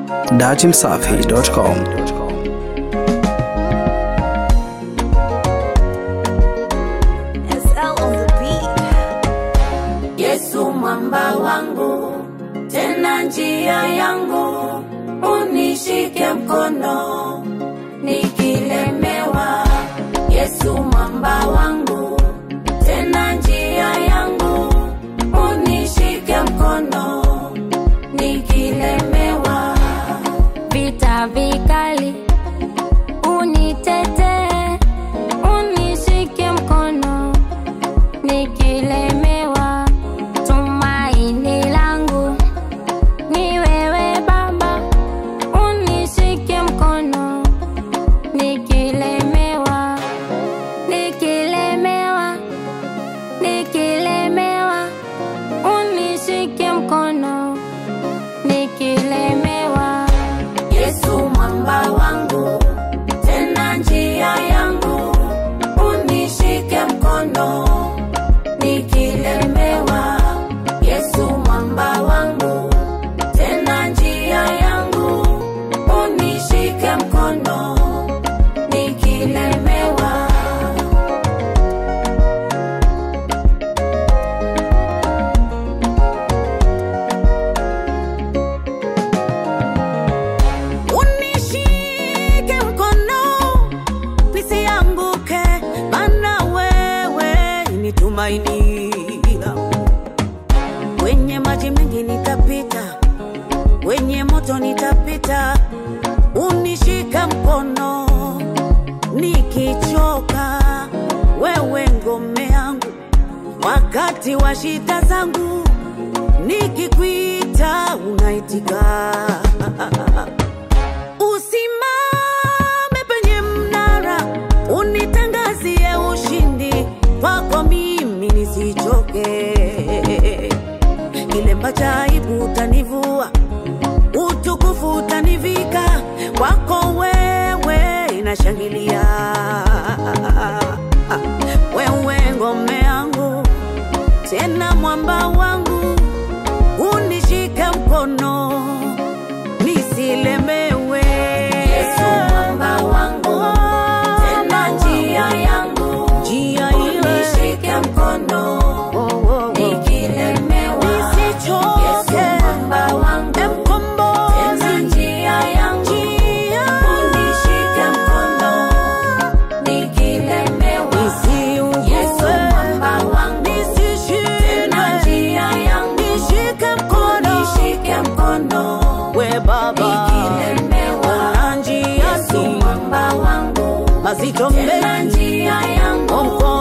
datimsafi.com. SL on the beat. Yesu mwamba wangu, tena njia yangu, unishike mkono nikilemewa. Yesu mwamba wangu, tena njia yangu, unishike mkono nikilemewa. vita vikali, unitetee, unishike mkono nikilemewa. Tumaini langu ni wewe Baba, unishike mkono nikilemewa, nikilemewa, nikilemewa, unishike mkono nikilemewa. Yesu mwamba wangu, tena njia yangu, unishike mkono nikilemewa. Yesu mwamba wangu, tena njia yangu, unishike mkono nikilemewa. Unishike mkono nisianguke, maana wewe ni tumaini langu. Kwenye maji mengi nitapita, kwenye moto nitapita, unishika mkono nikichoka, wewe ngome yangu wakati wa shida zangu, nikikwita unaitika. Usimame penye mnara, unitangazie ushindi kwako, mimi nisichoke. Kilemba cha aibu utanivua, utukufu utanivika, kwako wewe inashangilia. Wewe ngome yangu, tena mwamba wangu, unishike mkono nisilemewe. Yesu mwamba wangu, tena njia yangu, njia ile unishike mkono Oh, oh, oh. nikilemewa. Nisichoke. Yesu mwamba wangu, Mkombozi. tena njia yangu, Njia. unishike mkono nikilemewa. Nisiugue. Yesu mwamba wangu, Nisishindwe. tena njia yangu, Nishike mkono. unishike mkono We Baba, nikilemewa. ona njia Yesu si mwamba wangu, mazito tena mengi, njia yangu, mkono